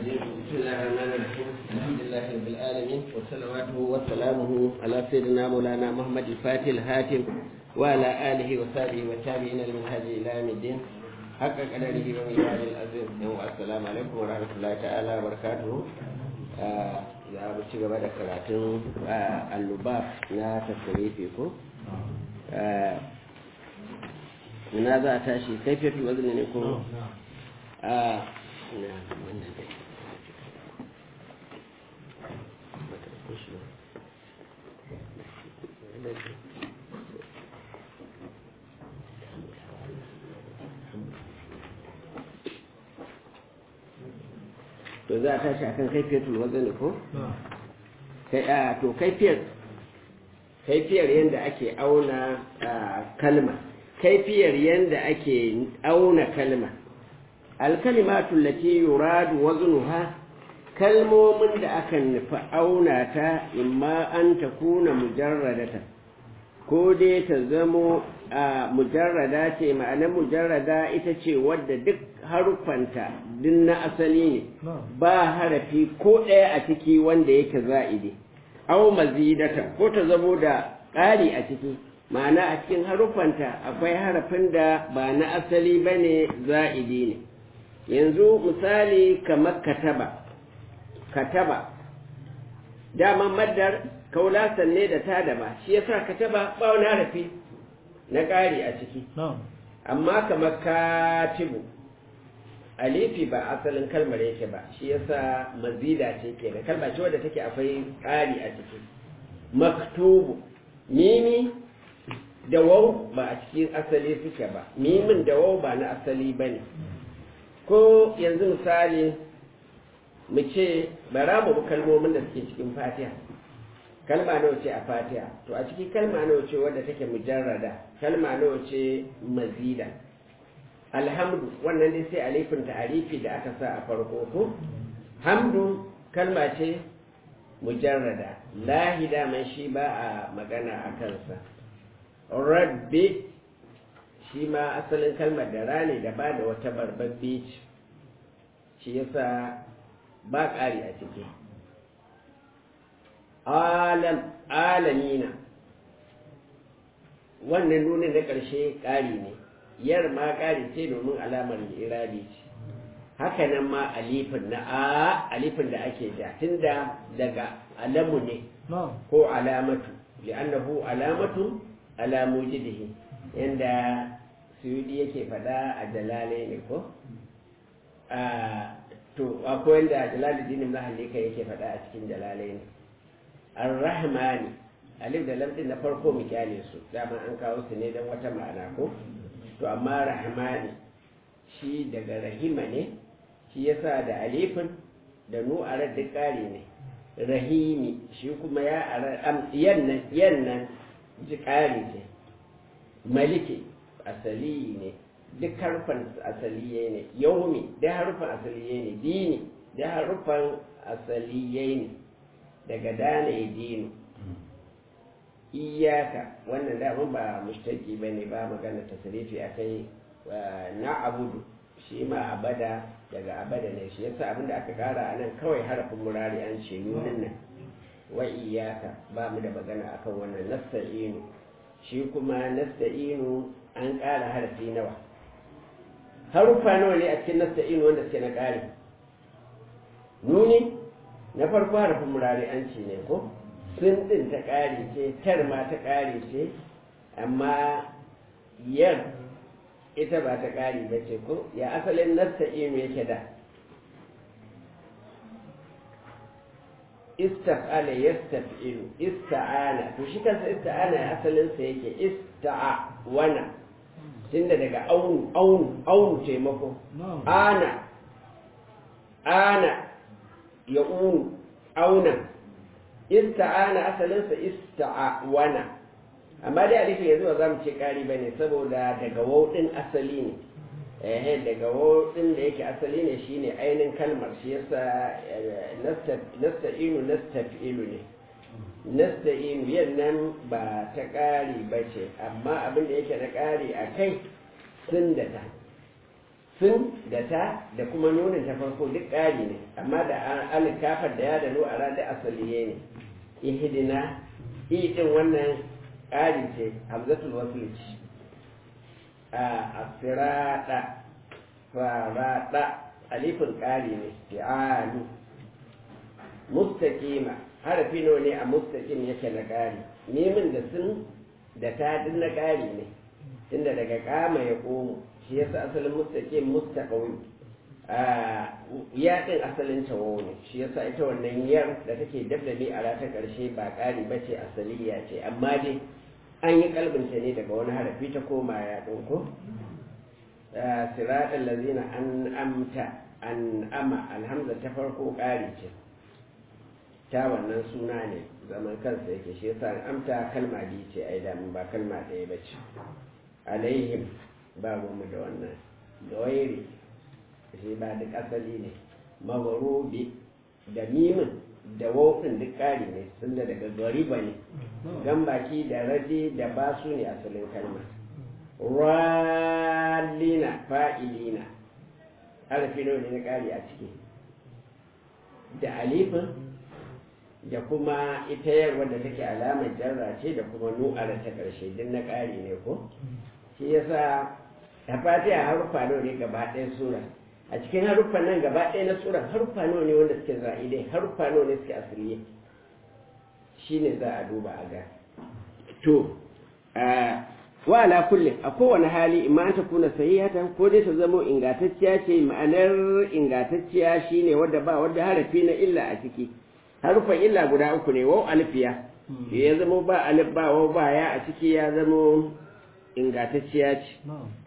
الرجيم بسم الله الرحمن الرحيم الحمد لله رب العالمين وصلواته وسلامه على سيدنا مولانا محمد الفاتح الهاتم وعلى آله وصحبه وتابعين المنهج إلى يوم الدين حق قدره وميزان العظيم السلام عليكم ورحمة الله تعالى وبركاته za mu ci gaba da karatun allubab na tasirifi ko ina za a tashi kaifiyar wazini ne ko a to za a tashi akan kaifiyatul wazani ko kai a to kaifiyar kaifiyar yadda ake auna kalma kaifiyar yadda ake auna kalma alkalimatu lati yuradu waznuha kalmomin da aka nufi auna ta imma an takuna mujarradata ko dai ta zamo a mujarrada ce ma'anar mujarrada ita ce wadda duk haruffanta din na asali ne ba harafi ko ɗaya a ciki wanda yake za'idi au mazidata ko ta zamo da ƙari a ciki ma'ana a cikin haruffanta akwai harafin da ba na asali ba ne za'idi ne yanzu misali kamar kataba kataba daman maddar kaulasan ne da ta daba shi yasa kataba ba wani harafi na ƙari a ciki amma kamar katibu alifi ba asalin kalmar yake ba shi yasa mazida ce ke da kalma ce wadda take akwai ƙari a ciki maktubu mimi da wau ba a cikin asali suke ba mimin da wau ba na asali ba ne ko yanzu misali mu ce bara mu kalmomin da suke cikin fatiha kalma nawa ce a fatiha to a ciki kalma nawa ce wadda take mujarrada kalma nawa ce mazida alhamdu wannan dai sai alifin ta'arifi da aka sa a farko ko hamdu kalma ce mujarrada lahi daman shi ba a magana a kansa rabbi shi ma asalin kalmar da rane da ba da wata barbabbe ce shi yasa ba ƙari a ciki alam alamina wannan nunin na ƙarshe ƙari ne yar ma ƙari ce domin alamar irabi ce haka nan ma alifin na a alifin da ake ja tunda daga alamu ne ko alamatu li'annahu alamatu ala mujidihi yanda suyudi yake faɗa a jalale ne ko to akwai yanda jalaluddin mahallika yake faɗa a cikin jalale ne ar-rahmani alif da lam din na farko mu kyale su dama an kawo su ne don wata ma'ana ko to amma rahmani shi daga rahima ne shi yasa da alifin da nu'arar duk ƙari ne rahimi shi kuma ya arar yannan yannan ji ƙari ce maliki asali ne duk harfan asaliye ne yaumi da harfan asaliye ne dini da harfan asaliye ne daga dana ya dinu iyaka wannan daman ba mushtaki ba ne ba magana tasirifi a kai na abudu shi ma abada daga abada ne shi yasa abinda aka kara a nan kawai harafin murari an ce nunin nan wa iyaka ba mu da magana akan wannan nasta'inu shi kuma nasta'inu an kara harafi nawa harufa nawa ne a cikin nasta'inu wanda suke na kare nuni na farko harafin murari an ce ne ko sun ɗin ta ƙari ce tar ma ta ƙari ce amma yar ita ba ta ƙari ba ce ko ya asalin nasta inu yake da istaf'ala yastaf'ilu ista'ana to shi kansa ista'ana ya asalin sa yake ista'a wana tunda daga aunu aunu aunu taimako ana ana ya unu auna ista'ana asalinsa ista'awana amma dai alifin yanzu ba za mu ce ƙari ba ne saboda daga wauɗin asali ne eh daga wauɗin da yake asali ne shine ainihin kalmar shi yasa nasta'inu nastafi'ilu ne nasta'inu yannan ba ta ƙari ba ce amma abin da yake na ƙari a kai sun da ta sun da ta da kuma nunin ta farko duk ƙari ne amma da alif kafar da ya da nu a da asaliye ne ihdina i din wannan ƙari ce hamzatul wasl ce a asirada farada alifin ƙari ne fi'alu mustaqima harafi nawa ne a mustaqim yake na ƙari nemin da sun da ta duk na ƙari ne tunda daga kama ya komo shi yasa asalin mustaqim mustaqawi ya din asalin tawo ne shi yasa ita wannan yar da take dabdabi a rata karshe ba ƙari ba ce asaliya ce amma dai an yi kalbinta ne daga wani harafi ta koma ya ɗauko siraɗin lazina an amta an ama alhamza ta farko ƙari ce ta wannan suna ne zaman kansa yake shi yasa an amta kalma biyu ce ai damun ba kalma ɗaya ba ce alaihim ba mu da wannan gawairi shi ba duk asali ne mawarubi da mimin da wofin duk ƙari ne sun da daga gariba ne gan baki da raje da ba su ne asalin kalma rallina fa'ilina harfi nawa ne na ƙari a ciki da alifin da kuma ita yarwa da take alamar jarra ce da kuma nu'ara ta ƙarshe duk na ƙari ne ko shi yasa a fatiha haruffa nawa ne gaba ɗaya sura a cikin haruffan nan gaba ɗaya na sura haruffa nawa ne wanda suke za'idai haruffa nawa ne suke asiriye shi ne za a duba a ga to wa ala kullum a kowane hali imma ta kuna sahihatan ko dai ta zamo ingantacciya ce ma'anar ingantacciya shine wadda ba wadda harafi na illa a ciki harufan illa guda uku ne wau alfiya ya zamo ba alif ba wau ba ya a ciki ya zamo ingantacciya ce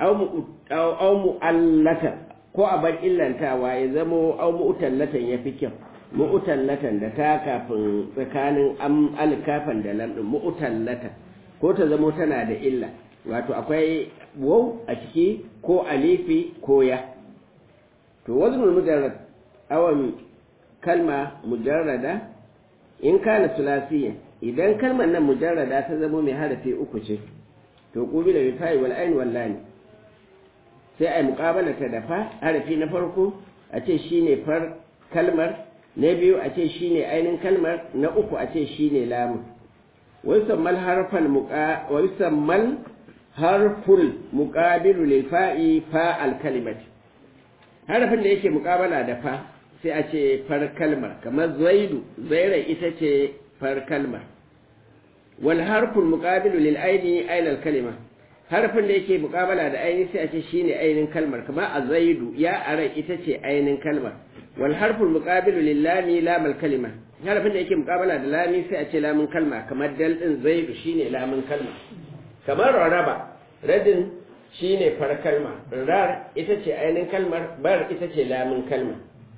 au mu'allatan ko a bar illantawa ya zamo au mu'tallatan ya fi kyau mu'tallatan da ta kafin tsakanin am alkafan da lam din mu'tallatan ko ta zamo tana da illa wato akwai waw a ciki ko alifi ko ya to waznul mujarrad awan kalma mujarrada in kana sulasiyan idan kalmar nan mujarrada ta zamo mai harafi uku ce to qubila bi fa'i wal ain wal lam sai ai muqabala ta da fa harafi na farko a ce shine far kalmar na biyu a ce shine ainin kalmar na uku a ce shine lamun wa yusammal harfal muqa wa yusammal harful muqabilu lil fa'i fa al kalimati harafin da yake muqabala da fa sai a ce far kalmar kamar zaidu zaira ita ce far kalmar wal harful muqabilu lil aini ainal kalima harfin da yake muqabala da aini sai a ce shine ainin kalmar kamar a zaidu ya ara ita ce ainin kalmar wal harful muqabilu lil lami lamal kalima harfin da yake muqabala da lami sai a ce lamun kalma kamar dal din zaidu shine lamun kalma kamar raraba radin shine far kalma rar ita ce ainin kalmar bar ita ce lamun kalma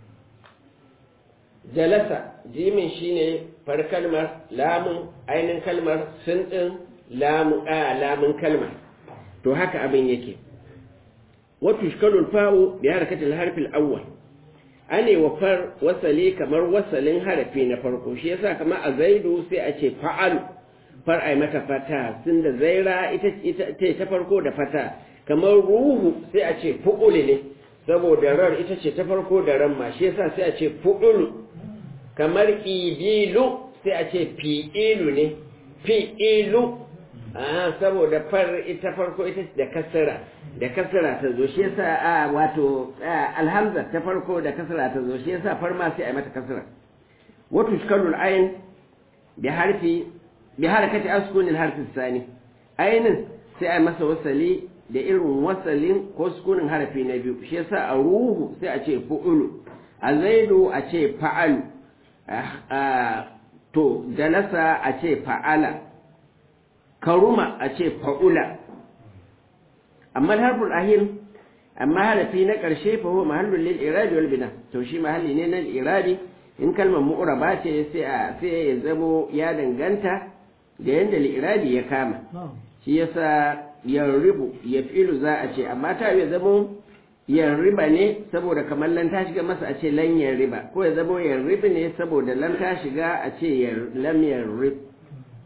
jalasa jimin shine far kalmar lamun ainin kalmar sun din lamu a lamun kalmar to haka abin yake wato shkalul fa'u bi harakatil harfil awwal ane wa far wasali kamar wasalin harafi na farko shi yasa kamar a zaidu sai a ce fa'al far ai mata fata sun da zaira ita ita ta farko da fata kamar ruhu sai a ce fu'uli ne saboda rar ita ce ta farko da ran ma shi yasa sai a ce fu'ulu kamar ibilu sai a ce fi'ilu ne fi'ilu ah saboda far ita farko ita da kasara da kasara ta zo shi yasa a wato alhamza ta farko da kasara ta zo shi yasa far ma sai a mata kasara wato shkalul ayn bi harfi bi harakati askunin harfi sani ainin sai a masa wasali da irin wasalin ko sukunin harafi na biyu shi yasa a ruhu sai a ce fu'ulu a zaidu a ce fa'alu to jalasa a ce fa'ala karuma a ce fa'ula amma harful ahir amma harafi na ƙarshe fa huwa mahallul lil iradi wal bina to shi mahalli ne na iradi in kalmar mu'raba ce sai a sai ya zamo ya danganta da yanda lil iradi ya kama shi yasa yarribu yafilu za a ce amma ta ya zamo yarriba ne saboda kamar lan ta shiga masa a ce lan yarriba ko ya zamo yarribi ne saboda lan ta shiga a ce lam yarrib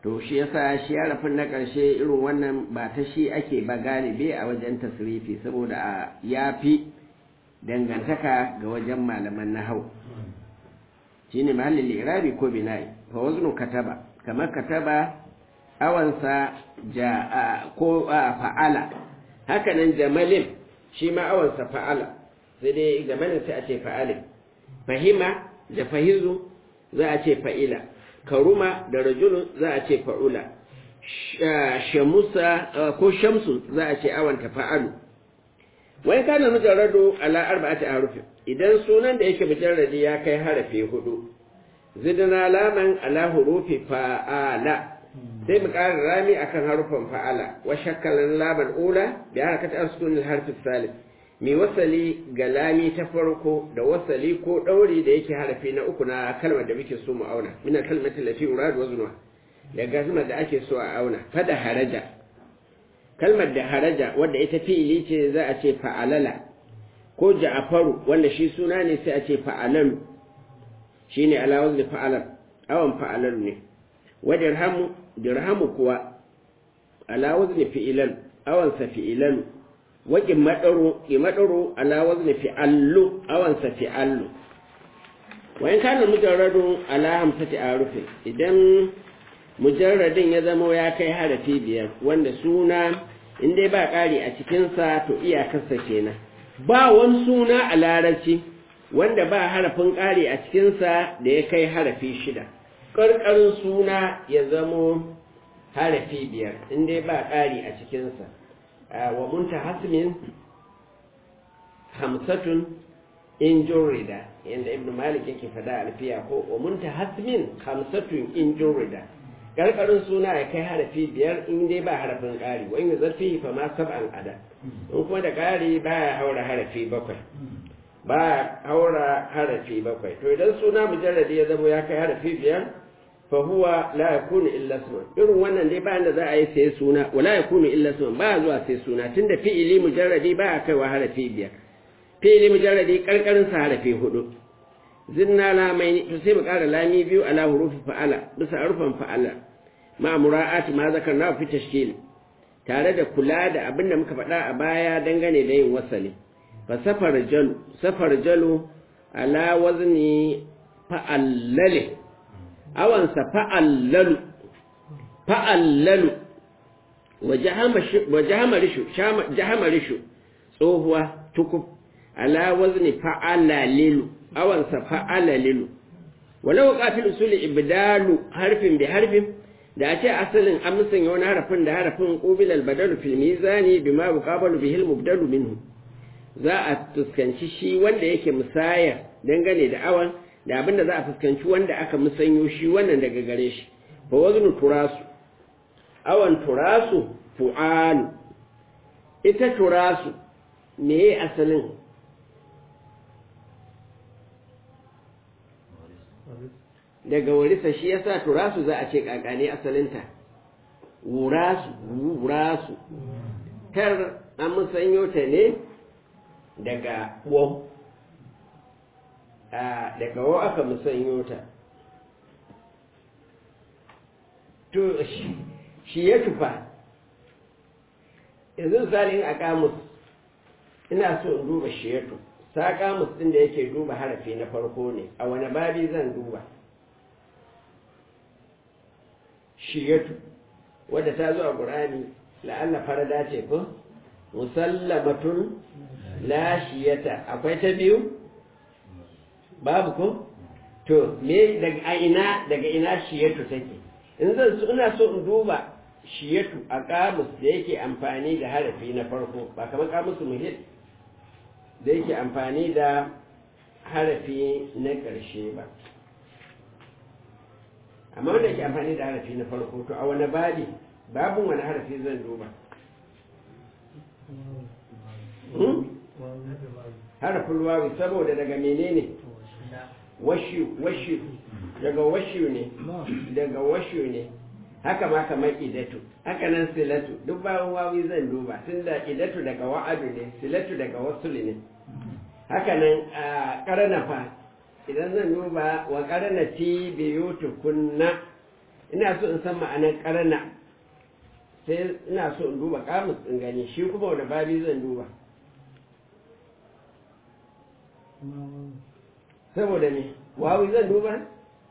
to shi yasa shi harafin na ƙarshe irin wannan ba ta shi ake ba galibi a wajen tasrifi saboda ya fi dangantaka ga wajen malaman nahau shine mahallin irabi ko bina'i fa waznu kataba kamar kataba awansa ja ko fa'ala haka nan jamalin shi ma awansa fa'ala sai dai jamalin sai a ce fa'alin fahima da fahizu za a ce fa'ila karuma da rajulun za a ce fa'ula shamusa ko shamsu za a ce awanta fa'alu wai kana mujarradu ala arba'ati harufin idan sunan da yake mujarradi ya kai harafi hudu zidna laman ala hurufi fa'ala sai mu ƙara rami akan harufan fa'ala wa shakkalan laban ula bi harakati asukun harfi salis mi wasali ga lami ta farko da wasali ko ɗauri da yake harafi na uku na kalmar da muke so mu auna mina kalmatin lafi urad wa zunwa da gazmar da ake so a auna fada haraja kalmar da haraja wadda ita fi'ili ce za a ce fa'alala ko ja'afaru wanda shi suna ne sai a ce fa'alalu shine ala wazni fa'alar awan fa'alalu ne wa dirhamu dirhamu kuwa ala wazni fi'ilan awan sa fi'ilalu waƙin maɗaro ƙi maɗaro ala wazni fi'allu awansa fi'allu wayan kana mujarradun ala hamsati arufin idan mujarradin ya zama ya kai harafi biyar wanda suna in dai ba ƙari a cikinsa to iyakarsa kenan ba wani suna a larabci wanda ba harafin ƙari a cikinsa da ya kai harafi shida ƙarƙarin suna ya zamo harafi biyar in dai ba ƙari a cikinsa wa muntahasmin hamsatun in jurrida yanda ibn malik yake fada alfiya ko wa muntahasmin hamsatun in jurrida karkarin suna ya kai harafi biyar in dai ba harafin ƙari wa in zafi fa ma sab'an ada in kuma da ƙari baya haura harafi bakwai ba haura harafi bakwai to idan suna mujarradi ya zama ya kai harafi biyar fahuwa la yakunu illa isman irin wannan dai bayan da za a yi sai suna wala yakunu illa isman ba zuwa sai suna tunda fi'ili mujarradi ba a kaiwa harafi biyar fi'ili mujarradi karkarin sa harafi hudu zinna lamai to sai mu kara lami biyu ala hurufi fa'ala bisa harfan fa'ala ma mura'at ma zakarna fi tashkil tare da kula da abin da muka faɗa a baya dangane da yin wasali fa safar jalu safar jalu ala wazni fa'allale awansa fa'allalu fa'allalu wa jahamarishu tsohuwa tukub ala wazni fa'alalilu awansa fa'alalilu walau kafin usuli ibdalu harfin bi harfin da a ce asalin an musanya wani harafin da harafin ƙubil albadalu fil mizani bima buqabalu bihil mubdalu minhu za a fuskanci shi wanda yake musayar dangane da awan da abin da za a fuskanci wanda aka musanyo shi wannan daga gare shi fa waznu turasu awan turasu fu'alu ita turasu me asalin daga warisa shi yasa turasu za a ce kakane asalinta wurasu wurasu tar an musanyo ta ne daga wo daga wo aka musanyo ta to shi ya tufa yanzu misalin a kamus ina so in duba shiyatu sa kamus ɗin da yake duba harafi na farko ne a wani babi zan duba shiyatu wadda ta zo a ƙurani la'alla farada ce ko musallamatun la shiyata akwai ta biyu babu ko to me daga a ina daga ina shiyatu take in zan so ina so in duba shiyatu a kamus da yake amfani da harafi na farko ba kamar kamusu muhit da yake amfani da harafi na ƙarshe ba amma wanda yake amfani da harafi na farko to a wani babi babin wani harafi zan duba harafin wawi saboda daga menene washu washu daga washu ne daga washu ne haka ma kamar idatu haka nan silatu duk bayan wawi zan duba tunda idatu daga wa'adu ne silatu daga wasul ne haka nan a karana fa idan zan duba wa karana ti biyu tukunna ina so in san ma'anar karana sai ina so in duba kamus in gani shi kuma wani babi zan duba saboda ne wawi zan duba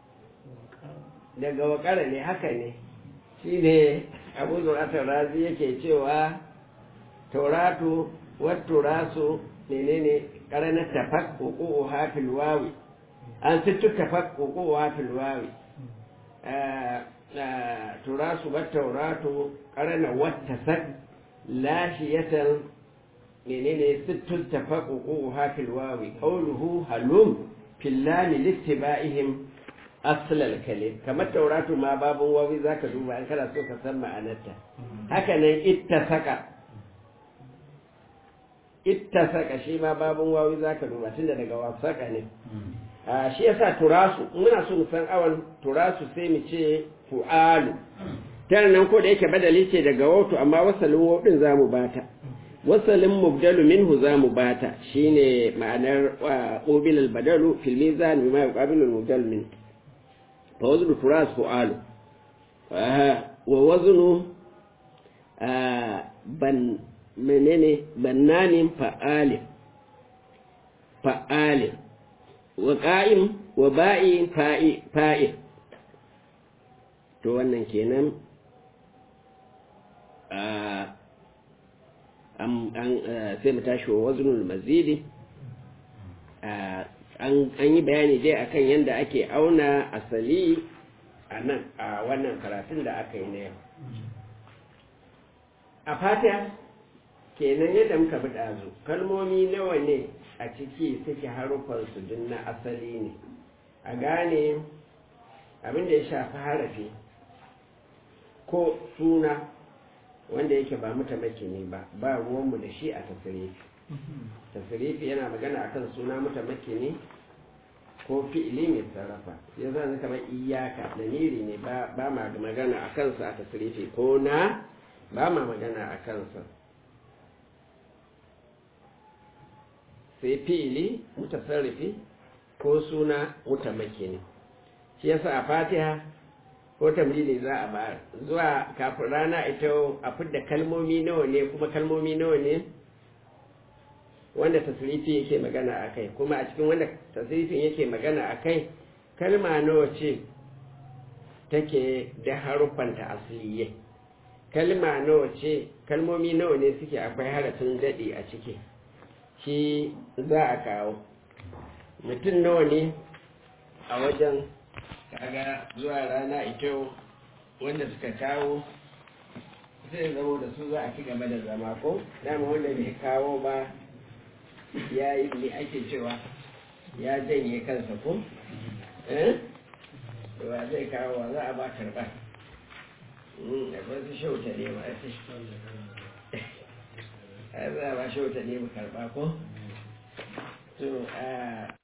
daga wakara ne haka ne shi ne abu zuratar razi yake cewa tauratu wattu rasu menene karanar tafak hukuku hafil wawi an sittu tafak hukuku hafil wawi turasu wa tauratu karana wata sak lashiyatan menene sittu tafak hukuku hafil wawi qawluhu halum fillani littiba'ihim aslal kalim kamar tauratu ma babun wawi zaka duba an kana so ka san ma'anarta haka nan ittasaka ittasaka shi ma babun wawi zaka duba tunda daga wasaka ne a shi yasa turasu muna so mu san awan turasu sai mu ce fu'alu tana nan ko da yake badali ce daga wautu amma wasalin wautin zamu bata wasalin mubdalu minhu zamu bata shine ma'anar qabil al badalu fil mizan bima yuqabilu al mubdal min fa waznu turas fu'alu wa waznu ban menene bannanin fa'alin fa'alin wa ƙa'im wa ba'in fa'il to wannan kenan sai mu tashi wa waznul mazidi an yi bayani dai akan yadda ake auna asali a nan a wannan karatun da aka yi na yau a fata kenan yadda muka bi ɗazu kalmomi nawa ne a ciki suke harufansu duk na asali ne a gane abin da ya shafi harafi ko suna wanda yake ba mutamaki ne ba ba ruwanmu da shi a tasirifi tasirifi yana magana akan suna mutamaki ne ko fi'ili mai sarrafa ya zan kamar iyaka da niri ne ba ma magana a kansa a tasirifi ko na ba ma magana a kansa sai fi'ili mutasarrifi ko suna mutamaki ne shi yasa a fatiha ko tamlili za a bayar zuwa kafin rana ita a fidda kalmomi nawa ne kuma kalmomi nawa ne wanda tasirifi yake magana a kai kuma a cikin wanda tasirifin yake magana a kai kalma nawa ce take da haruffanta asliye kalma nawa ce kalmomi nawa ne suke akwai harafin daɗi a ciki shi za a kawo mutum nawa ne a wajen kaga zuwa rana ita wanda suka kawo zai zama da su za a ci gaba da zama ko dama wanda bai kawo ba ya yi ne ake cewa ya janye kansa ko eh wa zai kawo wa za a ba karba akwai su shauta ne ba a za a ba shauta ne ba karba ko to